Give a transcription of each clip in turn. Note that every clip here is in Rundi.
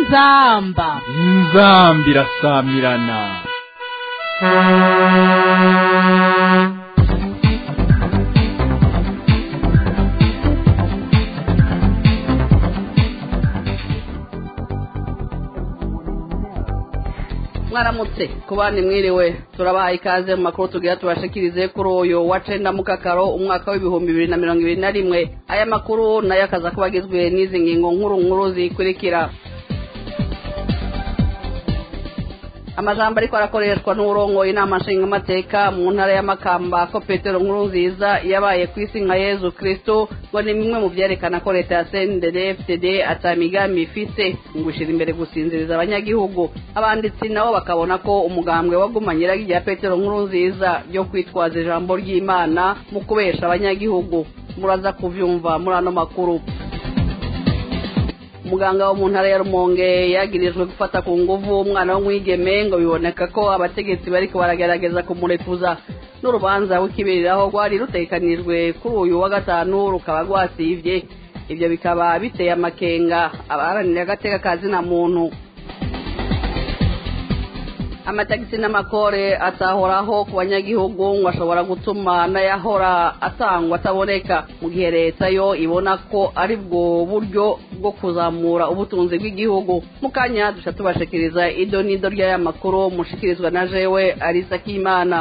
inzamba inzambi irasamirana mwaramutse ku bandi mwiriwe turabaha ikaze mu makuru tugira tubashikirize kuri uyu wa cenda mukakaro umwaka w'ibihumbi bibiri na mirongo ibiri na rimwe aya makuru nayo akaza kuba agizwe n'izi ngingo nkuru nkuru zikurikira amajambo ariko arakoreshwa n'uburongoye inama nshingamateka mu ntara y'amakamba ko petero nkuru nziza yabaye ku isi nka yezu kristo ngo ni bimwe mu byerekana ko leta ya cndd fdd atamigambi ifise ngo ishira imbere gusinziriza abanyagihugu abanditsi nabo bakabona ko umugambwe wagumanye iragi rya petero nkuru nziza ryo kwitwaza ijambo ry'imana mu kubesha abanyagihugu muraza kuvyumva muri ano makuru umuganga wo mu ntara ya rumonge yagirijwe gufata ku nguvu umwana w'umwigeme ngo biboneka ko abategetsi bariko baragerageza kumurekuza n'urubanza rw'ikibiriraho rwari rutegekanijwe kuri uyu wa gatanu rukaba rwasivye ivyo bikaba biteye amakenga abaharanira agateka ka zina muntu amatagisi n'amakore atahoraho ku banyagihugu ngo ashobora gutuma n'ayahora atangwa ataboneka mu gihe leta yo ibona ko ari bwo buryo bwo kuzamura ubutunzi bw'igihugu mu kanya duca tubashikiriza ido n'ido ry'aya makuru mushikirizwa na jewe arisa k'imana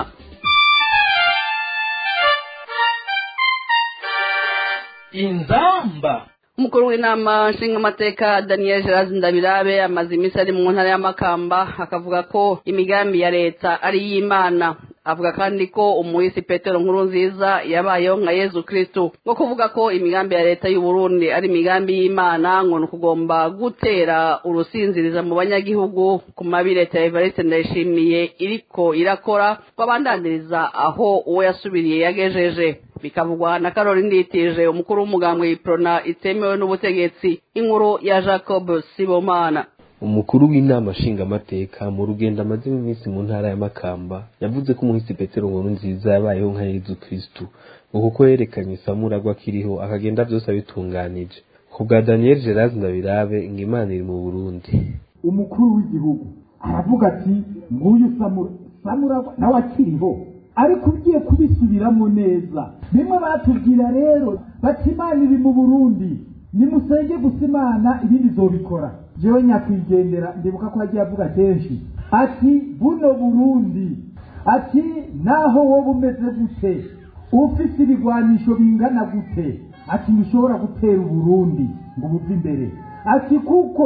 inzamba umukuru w'inama nshingamateka daniel gerard ndabirabe amaze iminsi ari mu ntara y'amakamba akavuga ko imigambi ya leta ari iy'imana avuga kandi ko umuhisi petero nkuru nziza yabayeho nka yezu kristu ngo kuvuga ko imigambi ya leta y'u Burundi ari imigambi y'imana ngo ni ukugomba gutera urusinziriza mu banyagihugu ku mabi leta ya evariste ndayishimiye iriko irakora babandaniriza aho uwo yasubiriye yagejeje bikavugwa na karori nditije umukuru w'umugambwe iprona itemewe n'ubutegetsi inkuru ya jacob sibomana umukuru w'inama nshingamateka mu rugendo amaze iminsi mu ntara ya makamba yavuze ko umuhisi petero nkuru nziza yabayeho nka yezu kristu ngo kuko yerekanye isamuragwa akiriho akagenda byose abitunganije ku bwa daniel gerard ndabirabe ngo imana iri mu burundi umukuru w'igihugu aravuga ati nguyu samuragwa nawe akiriho ariko ugiye kubisubiramo neza bimwe batubwira rero bati imana iri mu burundi nimusenge gusa imana ibindi zobikora jewe nyakwigendera ndibuka ko yagiye avuga kenshi ati buno burundi ati naho wowe umeze gute ufise ibigwanisho bingana gute ati ntushobora gutera uburundi ngo buve imbere ati kuko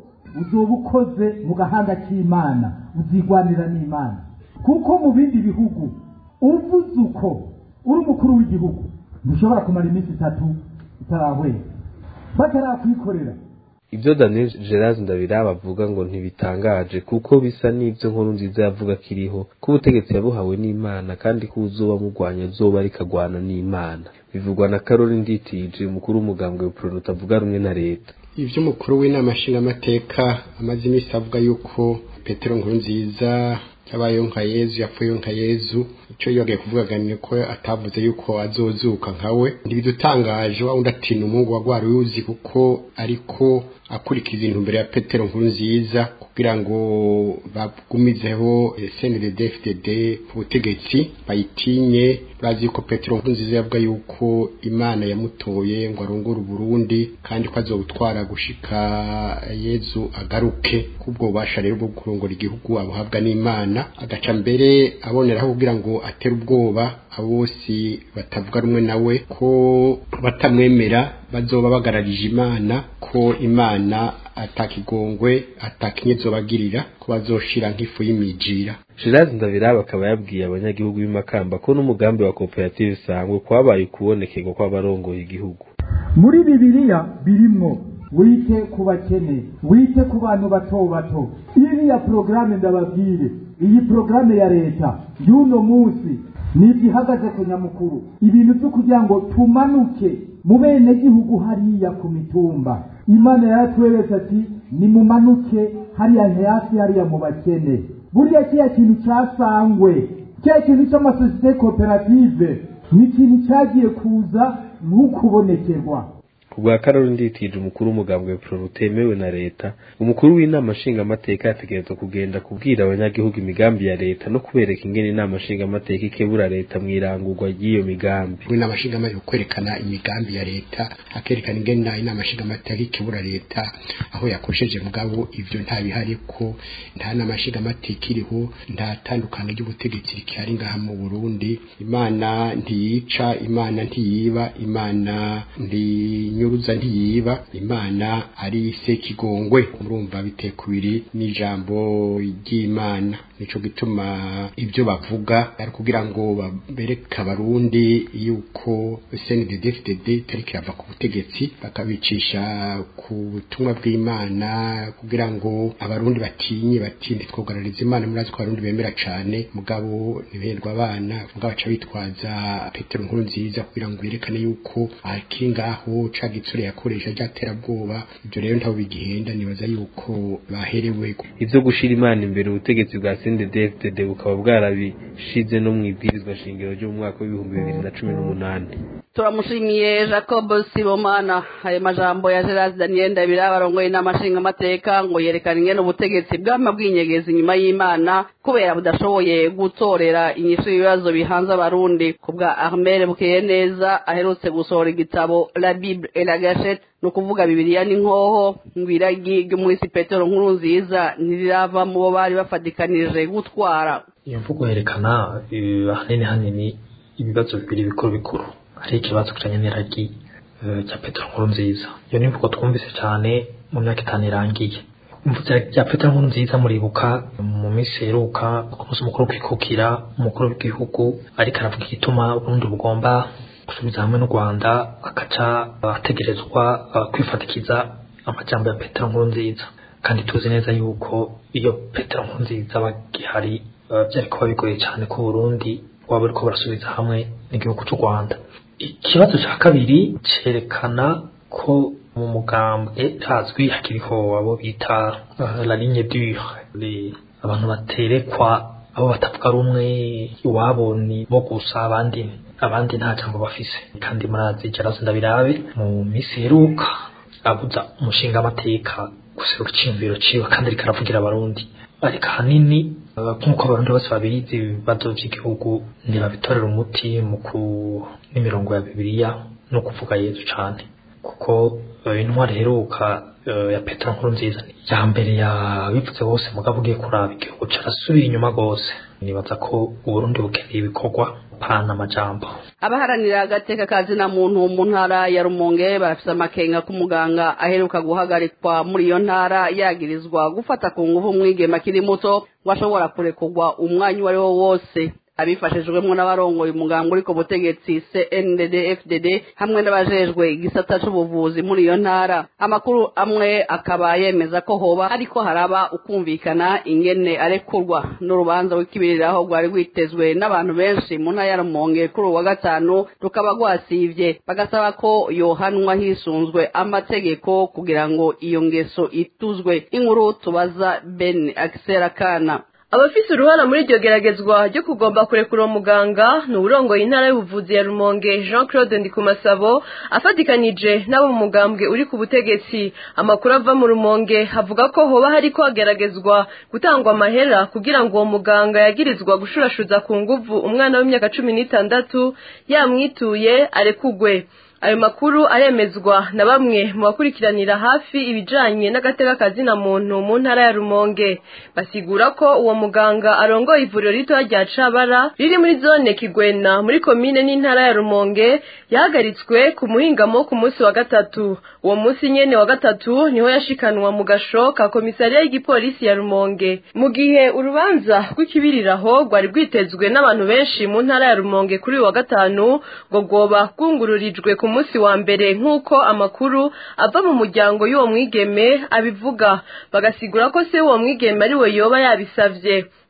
uzoba ukoze mu gahanga k'imana uzigwanira n'imana kuko mu bindi bihugu uvuze uko uri umukuru w'igihugu ntushobora kumara iminsi itatu utarahwera batarakwikorera ibyo daniel gerard ndabiraba avuga ngo ntibitangaje kuko bisa n'ibyo nkuru nziza yavuga kiriho ko ubutegetsi yabuhawe n'imana kandi ko uzoba murwanya zoba rikagwana n'imana bivugwa na karori nditije umukuru w'umugambwe w'ipironi utavuga rumwe na leta ibyo umukuru w'inama nshingamateka amaze iminsi avuga yuko petero nkuru nziza yabayeho nka yezu yapfuyeho nka yezu icyo yibagiye kuvuga ni ko atavuze yuko azozuka nkawe ntibidutangaje wa undi ati ni umuhungu wa rwari uzi kuko ariko akurikiza intumbero ya petero nkuru nziza kugira ngo bagumizeho cndd ku butegetsi bayitinye urazi yuko petero nkuru nziza yavuga yuko imana yamutoye ngo arongore uburundi kandi ko azobutwara gushika yezu agaruke kubwo bubasha rero bwo kurongora igihugu abuhabwa n'imana agaca mbere aboneraho kugira ngo atere ubwoba abo bose batavuga rumwe nawe ko batamwemera bazoba bagararije imana ko imana atakigongwe atakinyezo bagirira ko bazoshira nk'ifu y'imijira gerard ndabiraba akaba yabwiye abanyagihugu b'imakamba ko n'umugambi wa koperative sangwe kwabaye ukubonekerwa kw'abarongoye igihugu muri bibiliya birimwo wite ku bakene wite ku bantu bato bato iriya porogaramu ndababwire iyi porogaramu ya leta y'uno munsi nibyo ihagaze ku nyamukuru ibintu byo kugira ngo tumanuke mu bene gihugu hariya ku mitumba imana yaratweretse ati nimumanuke hariya hasi hariya mu bakene burya kiriya kintu cyasangwe kiriya kintu cy'amasosiyete koperative ni ikintu cyagiye kuza nk'ukubonekerwa kubwa karori nditije umukuru w'umugambwe pro rutemewe na leta umukuru w'inama nshingamateka yategerezwa kugenda kubwira abanyagihugu imigambi ya leta no kubereka ingene inama nshingamateka ikebura leta mw'irangurwa ry'iyo migambi inama nshingamateka kwerekana imigambi ya leta akerekana ingene inama nshingamateka ikebura leta aho yakosheje mugabo ivyo ntabihari ko nta nama nshingamateka iriho nta tandukano ry'ubutegetsi rikihari ngaha mu Burundi imana ntiyica imana ntiyiba imana ntinyuruza ntiyiba imana ari sekigongwe murumva bitekubiri n'ijambo ry'imana nico gituma ibyo bavuga ari kugira ngo bereke abarundi yuko CNDD-FDD tariki irava ku butegetsi bakabicisha ku butumwa bw'imana kugira ngo abarundi batinye batinde twogarariza imana muri ko abarundi bemera cane mugabo ntiberwa abana mugabo baca bitwaza petero nkuru nziza kugira ngo yerekane yuko akiri ngaho ca gitsure yakoresha ryaterabwoba ibyo rero ntaho bigihenda nibaza yuko baherewe ivyo gushira imana imbere ubutegetsi bwa CNDD-FDD bukaba bwarabishize no mw'ibwirizwa shingiro ryo mu mwaka w'ibihumbi bibiri na cumi n'umunani turamushimiye jacob sibomana ayo majambo ya gerard daniel ndabira barongoye inama nshingamateka ngo yerekana ingene ubutegetsi bwama bwinyegeza inyuma y'imana kubera budashoboye gutorera inyishu y'ibibazo bihanze abarundi ku bwa armel bukeye neza aherutse gusohora igitabo la bible et la gachette ni ukuvuga bibiliya n'inkoho ngo iragi ry'umuhisi petero nkuru nziza ntirirava mu bo bari bafatikanije gutwara iyo mvugo yerekana ahanini hanini ibibazo bibiri bikuru bikuru hari ikibazo kijanye n'iragi rya petero nkuru nziza iyo ni imvugo twumvise cyane mu myaka itanu irangiye imvugo rya petero nkuru nziza muribuka mu minsi iheruka ku munsi mukuru kwikukira umukuru w'igihugu ariko aravuga igituma uburundi bugomba gusubiza hamwe n'u rwanda agaca ategerezwa kwifatikiza amajambo ya petero nkuru nziza kandi tuzi neza yuko iyo petero nkuru nziza bagihari byari kuba bigoye cyane ko burundi waba buriko burasubiza hamwe n'igihugu cy'u rwanda ikibazo cya kabiri cyerekana ko mu mugambwe hazwi hakiriho abo bita la ligne dure abantu baterekwa abo batavuga rumwe iwabo ni bo gusa abandi abandi nta jambo bafise kandi murazi jarazo ndabirabe mu minsi iheruka abuza umushinga amateka guseruka iciyumviro ciwe kandi ariko aravugira abarundi ariko ahanini nk'uko abarundi bose babizi ibibazo by'igihugu ntibabitorera umuti mu ku n'imirongo ya bibiliya no kuvuga yezu cane kuko intwari iheruka ya petero nkuru nziza ya mbere yabivuze bose mugabo ugiye kuraba igihugu carasubira inyuma rwose nibaza ko uburundi bukeneye ibikorwa pana amajambo abaharanira agateka kazina muntu mu ntara ya rumonge barafise amakenga ko umuganga aheruka guhagarikwa muri iyo ntara yagirizwa gufata ku nguvu umwigema akiri muto ngo ashobora kurekurwa umwanya uwo ari wo wose abifashijwemo n'abarongoye umuganga uri ku butegetsi CNDD FDD hamwe n'abajejwe igisata c'ubuvuzi muri iyo ntara amakuru amwe akaba yemeza ko hoba ariko haraba ukumvikana ingene arekurwa n'urubanza rw'ikibiriraho rwari rwitezwe n'abantu benshi mu ntara ya Rumonge kuri uwa gatanu rukaba rwasivye bagasaba ko yohanwa hisunzwe amategeko kugira ngo iyo ngeso ituzwe inkuru tubaza Ben Axel Kana abafise uruhara muri iryo geragezwa ryo kugomba kurekura uwo muganga ni uwurongoye intara y'ubuvuzi ya rumonge jean claude ndikumasabo afatikanije n'abo mu mugambwe uri ku butegetsi amakuru ava mu rumonge avuga ko hoba hariko hageragezwa gutangwa amahera kugira ngo uwo muganga yagirizwa gushurashuza ku nguvu umwana w'imyaka cumi n'itandatu yamwituye arekugwe ayo makuru aremezwa na bamwe mu bakurikiranira hafi ibijanye n'agateka kazina muntu mu ntara ya Rumonge basigura ko uwo muganga arongoye ivuriro ritoya rya Cabara riri muri zone Kigwena muri komine n'intara ya Rumonge yahagaritswe ku muhingamo ku munsi wa gatatu uwo munsi nyene wa gatatu niho yashikanwa mu gasho ka komisariya y'igipolisi ya Rumonge mu gihe urubanza rw'ikibiriraho rwari rwitezwe n'abantu benshi mu ntara ya Rumonge kuri uyu wa gatanu ngo rwoba rwungururijwe ku munsi wa mbere nk'uko amakuru ava mu muryango y'uwo mwigeme abivuga bagasigura ko se w'uwo mwigeme ari we yoba yabisavye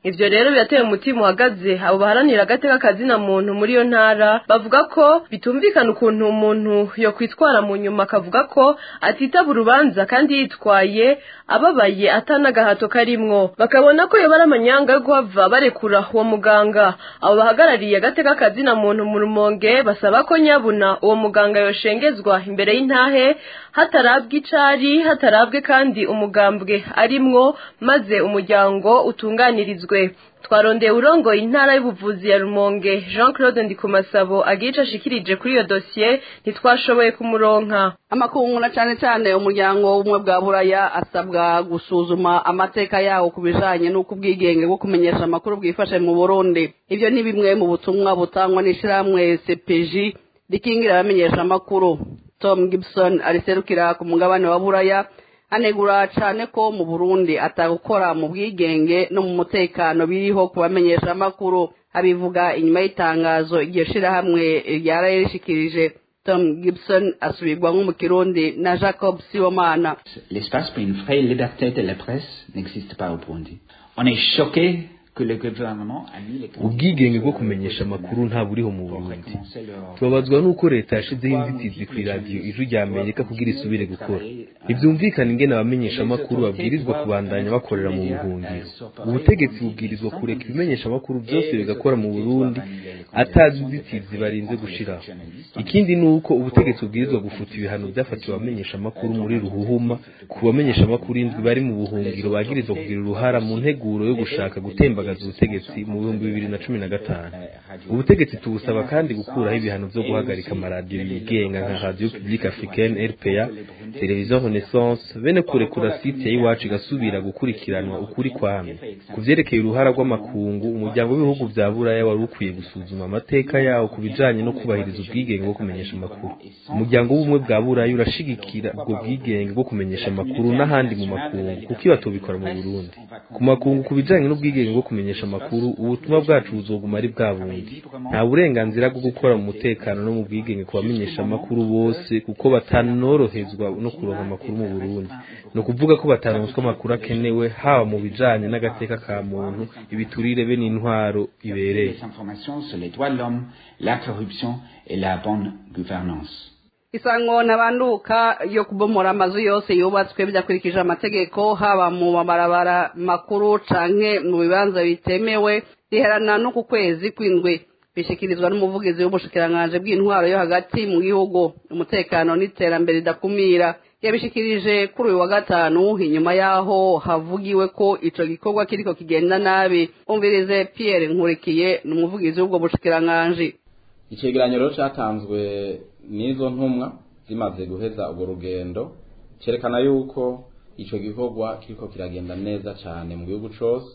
ivyo rero birateye umutima uhagaze abo baharanira agateka kazina muntu muri iyo ntara bavuga ko bitumvikana ukuntu umuntu yo kwitwara mu nyuma akavuga ko atitaba urubanza kandi yitwaye ababaye atanagahato karimwo bakabona ko yoba ari amanyanga yo guhava barekura uwo muganga abo bahagarariye agateka kazina muntu mu rumonge basaba ko nyabuna uwo muganga yoshengezwa imbere y'intahe hatarabwa icari hatarabwe kandi umugambwe arimwo maze umuryango utunganirizwe twarondeye urongoye intara y'ubuvuzi ya rumonge jean claude ndikumasabo agiye ashikirije kuri iyo dosiye ntitwashoboye kumuronka amakungu na cyane cyane umuryango w'ubumwe bwa buraya asabwa gusuzuma amateka yawo ku bijanye n'uko ubwigenge bwo kumenyesha amakuru bwifashe mu burundi ibyo ni bimwe mu butumwa butangwa n'ishyirahamwe cpg rikingira abamenyesha amakuru tom gibson ariserukira ku mugabane wa buraya anegura cyane ko mu burundi atagukora mu bwigenge no mu mutekano biriho ku bamenyesha amakuru abivuga inyuma y'itangazo iryo shirahamwe ryaraye rishikirije tom gibson asubirwamo mu kirundi na jacob siwomana L'espace pour une vraie liberté de la presse n'existe pas au Burundi. On est choqué que le gouvernement a mis les ubwigenge bwo kumenyesha amakuru nta buriho mu burundi tubabazwa n'uko leta yashizeho inzitizi ku iradiyo ijwi rya amerika kugira isubire gukora ntibyumvikana ingene abamenyesha amakuru babwirizwa kubandanya bakorera mu buhungiro ubutegetsi bubwirizwa kureka ibimenyesha amakuru byose bigakora mu burundi atazi inzitizi barinze gushiraho ikindi ni uko ubutegetsi bubwirizwa gufuta ibihano byafatiwe abamenyesha amakuru muri ruhuhuma ku bamenyesha amakuru indwi bari mu buhungiro bagirizwa kugira uruhara mu nteguro yo gushaka gutembagaza ubutegetsi mu bihumbi bibiri na cumi na gatanu ubutegetsi tubusaba kandi gukuraho ibihano byo guhagarika amaradiyo yigenga nka radio publique africaine rpa televiziyo renaissance bene kurekura site ya iwacu igasubira gukurikiranwa ukuri kwamye ku vyerekeye uruhara rw'amakungu umuryango w'ibihugu vya buraya wari ukwiye gusuzuma amateka yawo ku bijanye no kubahiriza ubwigenge bwo kumenyesha amakuru umuryango w'ubumwe bwa buraya urashigikira ubwo bwigenge bwo kumenyesha amakuru n'ahandi mu makungu kuko iyo batubikora mu burundi ku makungu ku bijanye n'ubwigenge bwo kumenyesha amakuru ubutumwa bwacu buzoguma ari bwa bundi nta burenganzira bwo gukora mu mutekano no mu bwigenge ku bamenyesha amakuru bose kuko batanorohezwa no kuronka amakuru mu burundi ni ukuvuga ko bataronswa amakuru akenewe haba mu bijanye n'agateka ka muntu ibiturire be n'intwaro ibereye les informations sur les droits de l'homme, la corruption et la bonne gouvernance. isango ntabanduka yo kubomora amazu yose yubatswe bidakurikije amategeko haba mu mabarabara makuru canke mu bibanza bitemewe riherana no ku kwezi kw'indwi bishikirizwa n'umuvugizi w'ubushikiranganji bw'intwaro yo hagati mu gihugu umutekano n'iterambere ridakumira yabishikirije kuri uyu wa gatanu inyuma y'aho havugiwe ko ico gikorwa kiriko kigenda nabi umvirize pierre nkurikiye ni umuvugizi w'ubwo bushikiranganji icegeranyo rero catanzwe n'izo ntumwa zimaze guheza urwo rugendo cerekana yuko ico gikorwa kiriko kiragenda neza cane mu gihugu cose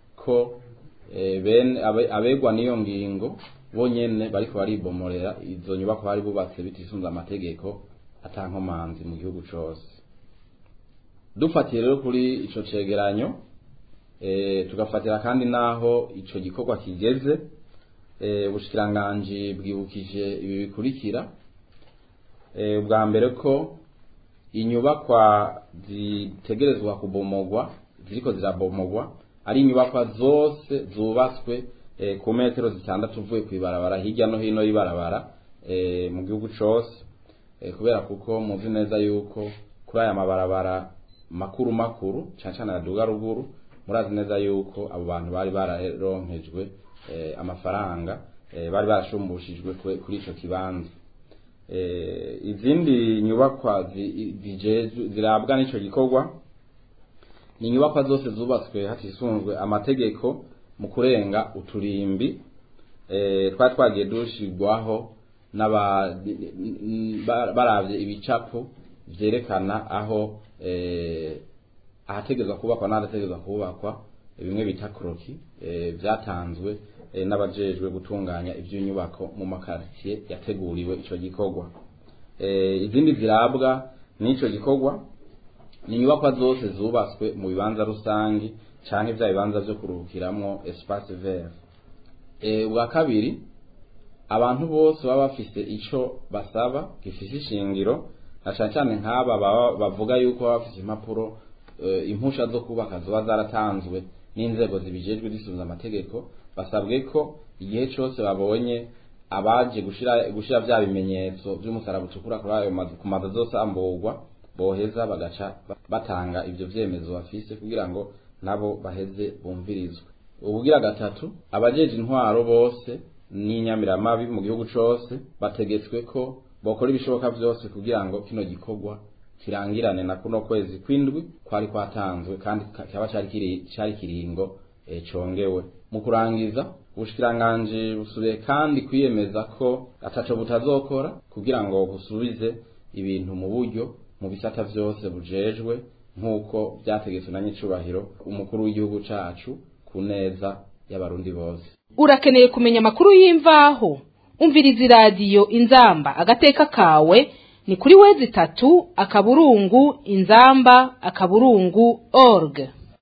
ko eh, bene abe- abegwa n'iyo ngingo bonyene bariko baribomorera izo nyubako bari bubatse bitisunze amategeko ata nkomanzi mu gihugu cose dufatiye rero kuri ico cegeranyo eh, tugafatira kandi naho ico gikorwa kigeze eh, ubushikiranganji bwibukije ibi bikurikira eh, ubwa mbere ko inyubakwa zitegerezwa kubomogwa ziriko zirabomogwa ari inyubakwa zose zubatswe eh, ku metero zitandatu uvuye kw'ibarabara hirya no hino y'ibarabara eh, mu gihugu cose eh, kubera kuko muzi neza yuko kuri aya mabarabara makuru makuru cyane cyane aduga ruguru murazi neza yuko abo bantu bari bararonkejwe eh, amafaranga eh, bari barashumbushijwe kwe- kuri ico kibanza eh, izindi nyubakwa zi- zijejwe- zirabwa n'ico gikorwa ni inyubakwa zose zubatswe hatisunzwe amategeko mu kurenga uturimbi eh, twari twagiye dushirwaho n'aba ba- baravye ibicapo vyerekana aho eh, ahategerezwa kubakwa n'ahadategerezwa kubakwa bimwe bita kroki eh, vyatanzwe eh, n'abajejwe gutunganya ivy'inyubako mu makartier yateguriwe ico gikorwa eh, izindi zirabwa n'ico gikorwa ni inyubakwa zose zubatswe mu bibanza rusangi canke vya bibanza vyo kuruhukiramwo espace vert eh, ubwa kabiri abantu bose baba bafise ico basaba gifise ishingiro na cane cane nk'aba baba bavuga yuko baba bafise impapuro eh, impusha zo kubaka zoba zaratanzwe n'inzego zibijejwe zisunze amategeko basabwe ko igihe cyose babonye abaje gushira gushira bya bimenyetso by'umusaraba utukura kuri ayo mazu ku mazu zose amburwa boheza bagaca batanga ivyo vyemezo bafise kugira ngo nabo baheze bumvirizwe ubugira gatatu abajeje intwaro bose n'inyamiramabi mu gihugu cose bategetswe ko bokora ibishoboka vyose kugira ngo kino gikorwa kirangirane na kuno kwezi kwindwi kwari kwatanzwe kandi kaba cari kiri cari kiringo e, congewe mu kurangiza ubushikiranganje busubiye kandi kwiyemeza ko ataco butazokora kugira ngo busubize ibintu mu buryo mu bisata vyose bujejwe nk'uko vyategetswe na nyicubahiro umukuru w'igihugu cacu ku neza y'abarundi bose urakeneye kumenya amakuru y'imvaho umviriza iradiyo inzamba agateka kawe ni kuri wezi itatu akaburungu inzamba akaburungu org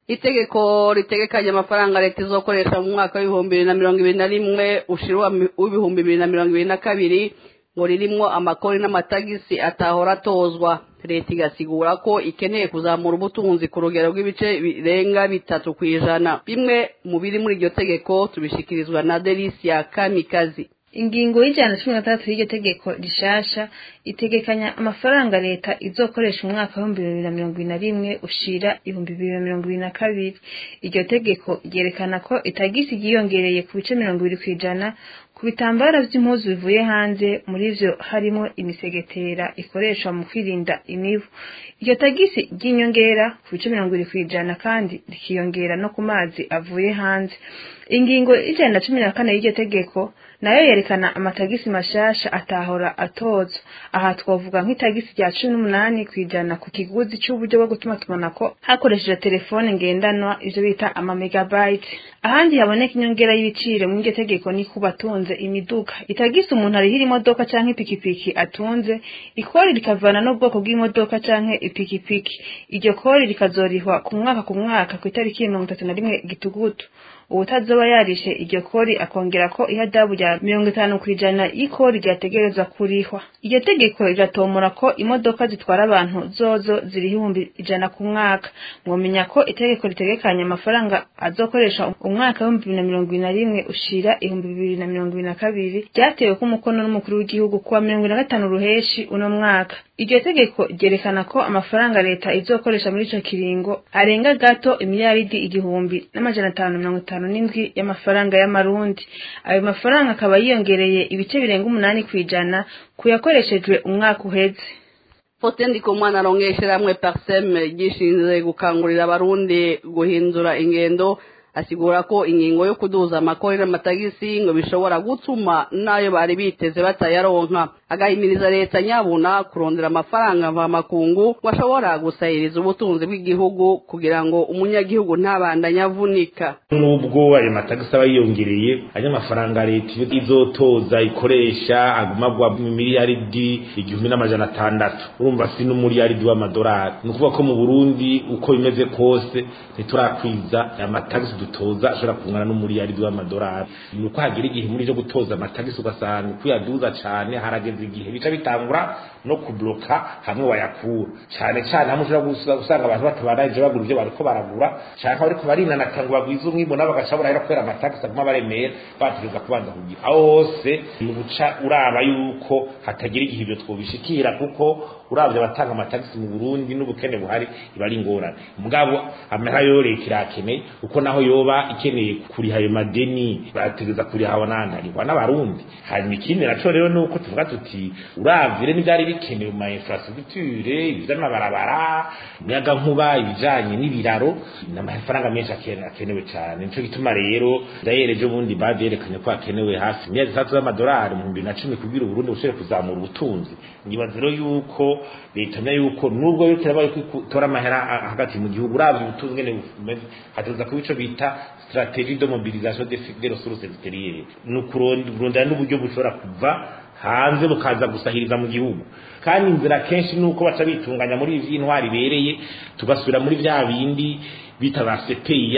itegeko ritegekanya amafaranga leta izokoresha mu mwaka w'ibihumbi bibiri na mirongo ibiri na rimwe ushira w'ibihumbi bibiri na mirongo ibiri na kabiri ngo ririmwo amakori n'amatagisi atahora atozwa leta igasigura ko ikeneye kuzamura ubutunzi ku rugero rw'ibice birenga bitatu ku ijana bimwe mu biri muri iryo tegeko tubishikirizwa na delisia kamikazi ingingo y'ijana na cumi na gatandatu y'iryo tegeko rishasha itegekanya amafaranga leta izokoresha umwaka w'ibihumbi bibiri na mirongo ibiri na rimwe ushira ibihumbi bibiri na mirongo ibiri na kabiri iryo tegeko ryerekana ko itagisi ryiyongereye ku bice mirongo ibiri ku ijana ku bitambaro by'impuzu bivuye hanze muri vyo harimo imisegetera ikoreshwa mu kwirinda imibu iryo tagisi ry'inyongera ku bice mirongo ibiri ku ijana kandi rikiyongera no ku mazi avuye hanze ingingo y'ijana na cumi na kane y'iryo tegeko nayo yerekana amatagisi mashasha atahora atozwa aha twavuga nk'itagisi rya cumi n'umunani ku ijana ku kiguzi c'uburyo bwo gutuma tumanako hakoresheje telefone ngendanwa ivyo bita amamegabayiti ahandi haboneka inyongera y'ibiciro muri iryo tegeko ni ku batunze imiduga itagisi umuntu arihira imodoka canke ipikipiki atunze ikori rikavana n'ubwoko bw'imodoka canke ipikipiki iryo kori rikazorihwa ku mwaka ku mwaka ku itariki mirongo itatu na rimwe gitugutu uwutazoba yarishe iryo kori akongera ko ihadabu rya mirongo itanu ku ijana y'ikori ryategerezwa kurihwa iryo tegeko riratomora ko imodoka zitwara abantu zozo ziriho ibihumbi ijana ku mwaka mwomenya ko itegeko ritegekanya amafaranga azokoresha umwaka w'ibihumbi bibiri na mirongo ibiri na rimwe ushira ibihumbi bibiri na mirongo ibiri na kabiri ryatewe ko umukono n'umukuru w'igihugu kuwa mirongo ibiri na gatanu ruheshi uno mwaka iryo tegeko ryerekana ko amafaranga leta izokoresha muri ico kiringo arenga gato imiliyaridi igihumbi n'amajana atanu mirongo itanu n'indwi y'amafaranga y'amarundi ayo mafaranga akaba yiyongereye ibice birenga umunani ku ijana ku yakoreshejwe umwaka uheze Faustin Ndikumana arongoye ishirahamwe Parsem gishinzwe gukangurira abarundi guhindura ingendo asigura ko ingingo yo kuduza amakori n'amatagisi ngo bishobora gutuma nayo bari biteze batayaronka agahimiriza leta nyabuna kurondera amafaranga mvamakungu ngo ashobora gusahiriza ubutunzi bw'igihugu kugira ngo umunyagihugu ntabandanye avunika nubwo ayo matagisi aba yiyongereye ayo mafaranga leta izotoza ikoresha agumagwa mu miliyaridi igihumbi n'amajana atandatu urumva si n'umuriyaridi w'amadolari ni ukuvuga ko mu burundi uko bimeze kose ntiturakwiza amatagisi dutoza ashobora kungana n'umuriyaridi w'amadolari ni uko hagira igihe muri cyo gutoza amatagisi ugasanga kuyaduza cane harageze igihe bica bitangura no kubloka hamwe wayakura cyane cyane hamwe ushobora gusanga abantu batabaranje bagura ivyo bariko baragura canke bariko barinanata ngo bagwize umwimbo nabo bagaca barahera kubera amatagisi aguma baremera bategereza kubanza kugira aho hose ni uguca uraba yuko hatagira igihe ivyo twobishikira kuko uravye abatanga amatagisi mu Burundi n'ubukene buhari iba ari ingorane mugabo amahera yo leta irakeneye uko naho yoba ikeneye kuriha ayo madeni bategeza kuriha abanandarirwa n'abarundi hanyuma ikindi naco rero nuko tuvuga tuti uravye rero n'ivyari bikenewe mu infrastructure ivy'amabarabara umuyaga nkuba ibijanye n'ibiraro n'amafaranga menshi akenewe cane nico gituma rero ndayereje ubundi bavyerekanye ko hakenewe hafi miliyari zitatu z'amadolari mu bibiri na cumi kugira uburundi bushobore kuzamura ubutunzi ngibaza rero yuko leta mya yuko nubwo yo kirabaye kwitora amahera hagati mu gihugu uravye ubutunzi ngene bumeze hateza kuba ico bita strategie de mobilisation des ressources extérieures ni ukurondera n'uburyo bushobora kuva hanze bukaza gusahiriza mu gihugu kandi inzira kenshi nuko baca bitunganya muri ivy'intwari ibereye tugasubira muri vya bindi bita ba sepeya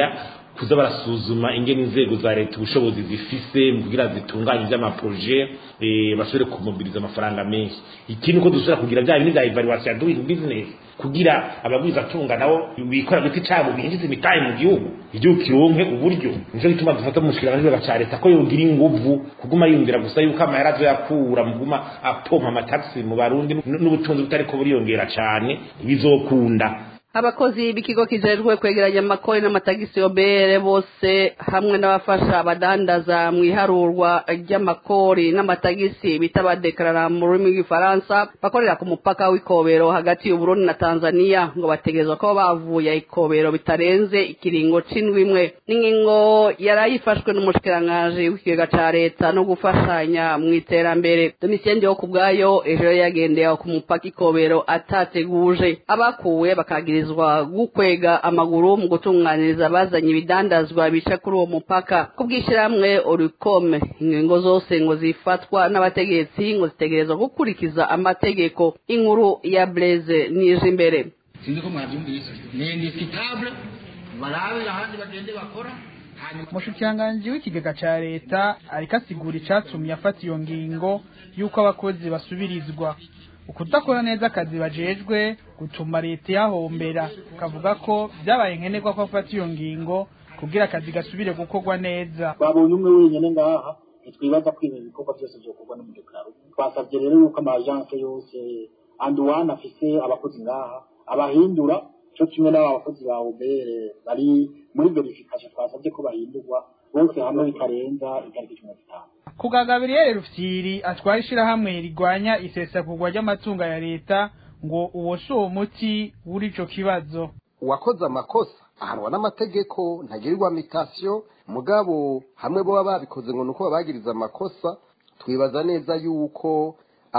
kuza barasuzuma ingene inzego za leta ubushobozi zifise mu kugira zitunganye ivy'amaproje eh, bashobore kumobiriza amafaranga menshi ikindi ko dushobora kugira vya bintu vya evaluation ya doing business kugira abagwiza tunga nabo bikora giti cabo binjiza imitahe mu gihugu igihugu kironke uburyo nico gituma dufata umushikiranganji ca leta ko yogira inguvu kuguma yumvira gusa yuko amahera azoyakura mu kuguma apompa amataxi mu barundi n'ubutunzi butariko buriyongera cane bizokunda abakozi b'ikigo kijejwe kwegeranya amakori n'amatagisi obere bose hamwe n'abafasha abadandaza mu iharurwa ry'amakori n'amatagisi bita abadekarara mu rurimi rw'igifaransa bakorera ku mupaka w'ikobero hagati y'uburundi na tanzania ngo bategerezwa ko bavuye ikobero bitarenze ikiringo c'indwi imwe n'ingingo yarayifashwe n'umushikiranganji w'ikigega ca leta no gufashanya mu iterambere domisiyeni yo ku bwayo ejo yari yagendeye aho ku mupaka ikobero atateguje abakuwe bakagira kuganirizwa gukwega amaguru mu gutunganiriza abazanye ibidandazwa bica kuri uwo mupaka kubwishiramwe orukome ingingo zose ngo zifatwa n'abategetsi ngo zitegerezwa gukurikiza amategeko inkuru ya Blaise nije imbere sinzi ko mwabyumvise ni indifitable barabe ahandi bagende bakora umushikiranganji w'ikigega ca leta ariko asigura icatumye afata iyo ngingo y'uko abakozi basubirizwa ukudakora neza akazi bajejwe gutuma leta yahombera kavuga ko byabaye nkenerwa ko afata iyo ngingo kugira akazi gasubire gukorwa neza babonye umwe wenyine ngaha ntitwibaza ko ibintu bikorwa byose byokorwa n'umudekararo twasabye rero yuko amajanse yose andi wani afise abakozi ngaha abahindura cyo kimwe n'aba bakozi ba ubere bari muri verification twasabye ko bahindurwa bose hamwe bitarenza itariki cumi na zitanu kuga gabriel rufyiri atwara ishirahamwe rigwanya isesagurwa ry'amatungo ya leta ngo uwo si uwo muti w'urico kibazo uwakoze amakosa ahanwa n'amategeko ntagirirwa mitasiyo mugabo hamwe boba babikoze ngo nuko babagiriza amakosa twibaza neza yuko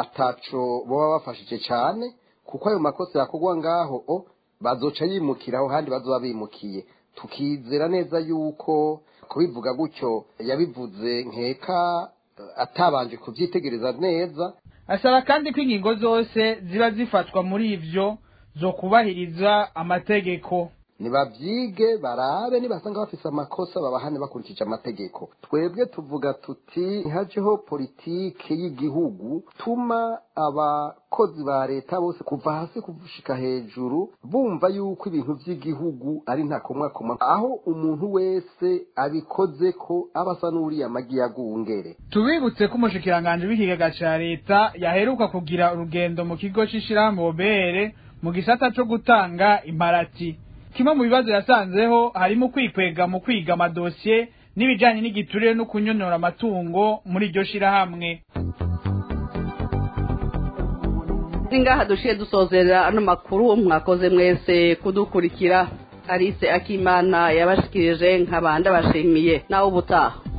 ataco boba bafashije cyane kuko ayo makosa yakorwa ngaho o bazoca yimukiraho handi bazoba bimukiye tukizera neza yuko kubivuga gutyo yabivuze nkeka atabanje kubyitegereza neza asaba kandi ko ingingo zose ziba zifatwa muri ivyo zo kubahiriza amategeko nibavyige barabe nibasanga bafise amakosa babahane bakurikije amategeko twebwe tuvuga tuti ntihajeho politike y'igihugu tuma abakozi ba leta bose kuva hasi kuvushika hejuru bumva yuko ibintu vy'igihugu ari ntakomwakomwa aho umuntu wese abikoze ko aba asa n'uriya magi yagungere tubibutse ko umushikiranganji w'ikigega ca leta yaheruka kugira urugendo mu kigo c'ishirahamwe obere mu gisata co gutanga imparati kimwe mu bibazo yasanzeho harimo kwikwega mu kwiga amadosiye n'ibijyanye n'igiturire no kunyonora amatungo muri iryo shirahamwe ngaha dushiye dusozera ano makuru mwakoze mwese kudukurikira alice akimana yabashikirije nk'abandi abashimiye nawe ubutaha